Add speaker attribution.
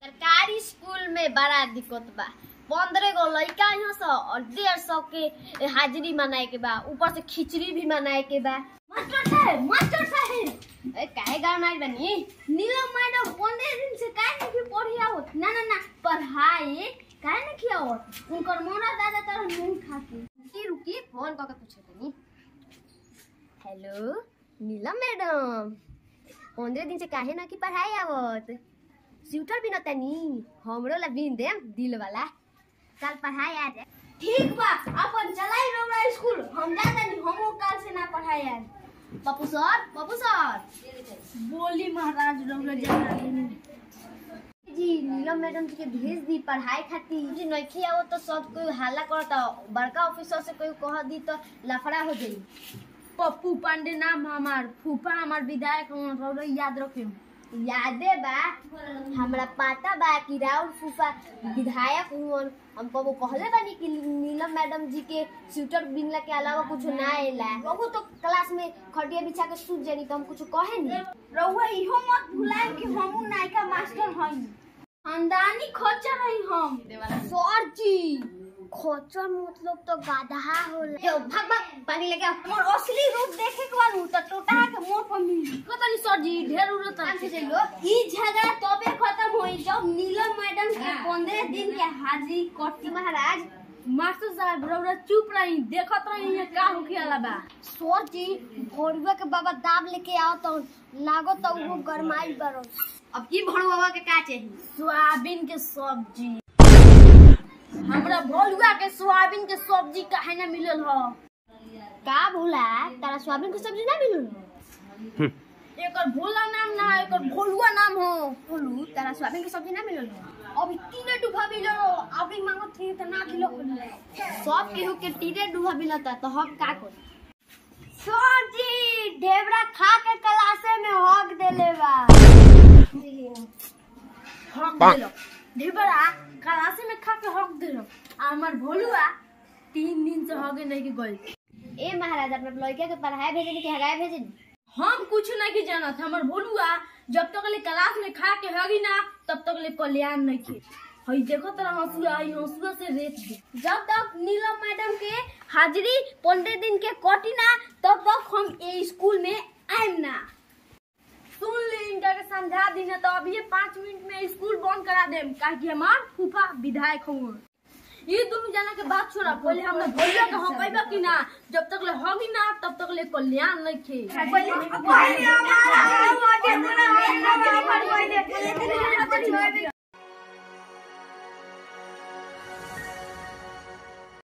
Speaker 1: सरकारी स्कूल में बड़ा दिक्कत बा पंद्रह गो लड़का यहाँ से और डेढ़ सौ के हाजिरी मनाए के बा ऊपर से खिचड़ी भी मनाए के बा मास्टर साहब मास्टर साहब ए काहे गाँव में बनी नीलम मैडम पंद्रह दिन से काहे नहीं पढ़ी आवत ना ना ना पढ़ाई काहे नहीं खियावत उनकर मोना दादा तरह नहीं खाती रुकी रुकी फोन करके पूछे तनी हेलो नीलम मैडम पंद्रह दिन से काहे ना की पढ़ाई आवत स्वेटर भी तनी हमरो ला बीन देम दिल वाला कल पढ़ाई आ जाए ठीक बा अपन चलाई रोमरा स्कूल हम जाता नहीं हमो कल से ना पढ़ाई आ पप्पू सर पप्पू सर
Speaker 2: बोली महाराज रौरा जाना
Speaker 1: जी नीलम मैडम जी के भेज दी पढ़ाई खातिर जी नइखे आवो तो सब कोई हल्ला करता बड़का ऑफिसर से कोई कह दी तो लफड़ा हो जाई
Speaker 2: पप्पू पांडे नाम हमार फूफा हमार विधायक हमार रौरा याद रखे
Speaker 1: यादे बा हमरा पता बा कि राउर फूफा विधायक हुवन हम कबो कहले बानी कि नीलम मैडम जी के स्वेटर बिनला के अलावा कुछ ना आएला बहु तो क्लास में खटिया बिछा के सूत जानी तो हम कुछ कहे नहीं
Speaker 2: रौआ इहो मत भुलाए कि हमू नायका मास्टर हई खानदानी खच्चर हई हम
Speaker 1: सर जी खोचर मतलब तो गधा होला जो भाग भाग पानी लेके आओ
Speaker 2: मोर असली रूप देखे के बाद त टोटा के मोर पर मिली कतनी सर जी ढेर उड़त
Speaker 1: काम से चलो
Speaker 2: ई झगड़ा तबे खत्म होई जब नीलम मैडम के 15 दिन के हाजिरी कटी
Speaker 1: महाराज
Speaker 2: मास्टर साहब रौरा चुप रही देखत रही ये का होखेला बा
Speaker 1: सर जी भोरवा के बाबा दाब लेके आओ तो लागो तो वो गरमाई बरो अब की भोरवा के का चाहिए
Speaker 2: सोयाबीन के सब्जी हमरा भोलुआ के सोयाबीन के सब्जी काहे ना मिलल ह
Speaker 1: का भूला तारा सोयाबीन के सब्जी ना मिलल
Speaker 2: एकर भोला नाम ना है, एकर भोलुआ नाम हो
Speaker 1: बोलू तारा सोयाबीन के सब्जी ना मिलल अभी तीने डूबा मिलल अभी मांगो थी तो ना किलो सब केहू के तीने डूबा मिलता तो हम का करी सर जी ढेबरा खा के क्लासे में हक देले बा
Speaker 2: हक देलो ढेबरा कलासे में खा के हक देलो आ हमर भोलुआ तीन दिन से हगे नहीं के गई
Speaker 1: ए महाराज अपने लड़के के पढ़ाई भेजनी कि हगाए भेजनी
Speaker 2: हम कुछ नहीं के जानत हमर भोलुआ जब तक ले क्लास में खा के हगी ना तब तक ले कल्याण नहीं के हई देखो तोरा हंसुआ हई हंसुआ से रेत दे
Speaker 1: जब तक नीलम मैडम के हाजिरी पंद्रह दिन के कटी ना तब तक हम ए स्कूल में आएम ना
Speaker 2: सुन ले इनका के समझा दी ना तो अभी पाँच मिनट में स्कूल बंद करा देम काहे कि हमार फूफा विधायक हुआ ये दोनों जना के बात छोड़ा पहले हमने भोलिया के हम कहबा कि ना जब तक ले होगी ना तब तक ले कल्याण नहीं खे
Speaker 1: पहले हमारा